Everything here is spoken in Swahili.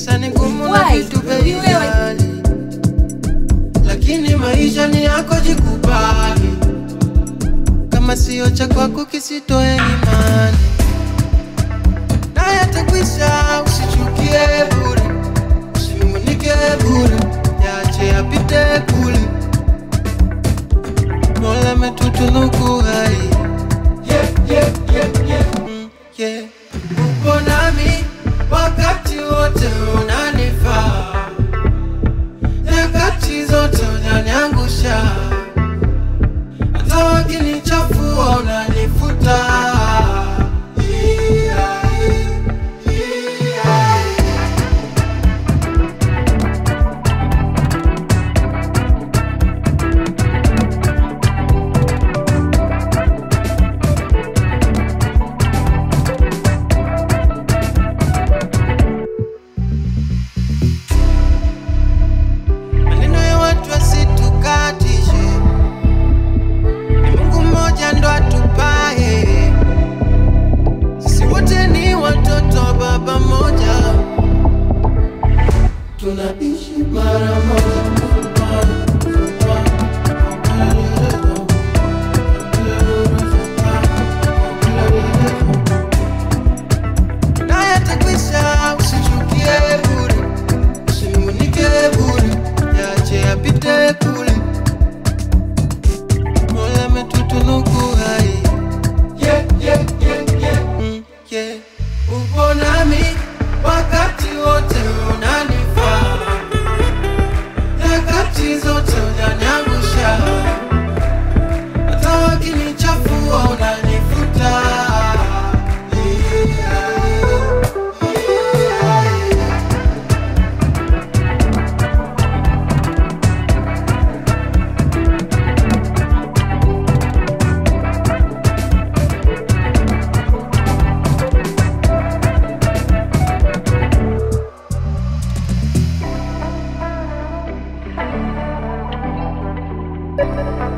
maisha ni ngumu na Why? vitu bei Wewe- ghali, lakini maisha ni yako, jikubali. Kama sio cha kwako kisitoe imani, na yatakwisha. Usichukie bure, usinungunike bure, yache yapite kule. Mola ametutunuku hai yeah, yeah, yeah, yeah. Mm, yeah. Upo nami wakati wote unanifaa, nyakati zote unaniangusha, hata wakinichafua unanifuta. Yeah, yeah, yeah. maneno ya watu wasitukatishe, ni Mungu mmoja ndo atupaye. Sisi wote ni watoto wa baba mmoja, tunaishi mara moja. Na yatakwisha, usichukie bure usinungunike bure, yache yapite kule. Mola ametutunuku hai yeah, yeah, yeah, yeah. Mm, yeah. Upo nami wakati wote unanifaa, nyakati zote unaniangusha, hata wakinichafua unanifuta. Yeah, yeah, yeah. Thank